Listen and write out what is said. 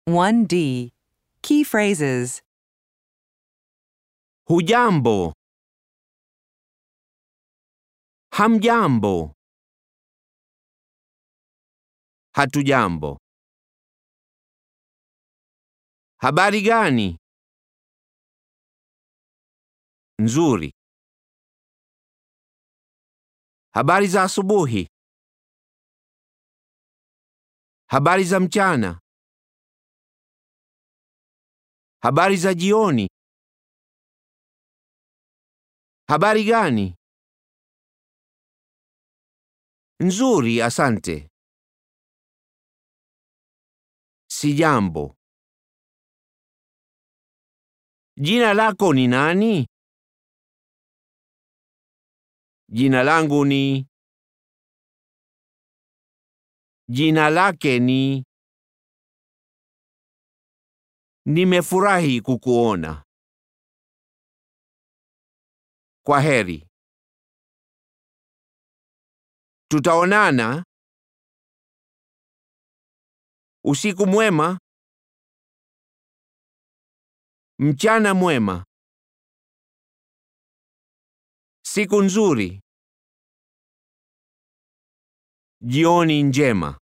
1D. Key phrases Hujambo. Hamjambo. Hatujambo. Habari gani? Nzuri. Habari za asubuhi. Habari za mchana. Habari za jioni. Habari gani? Nzuri, asante. Sijambo. Jina lako ni nani? Jina langu ni. Jina lake ni. Nimefurahi kukuona. Kwa heri. Tutaonana. Usiku mwema. Mchana mwema. Siku nzuri. Jioni njema.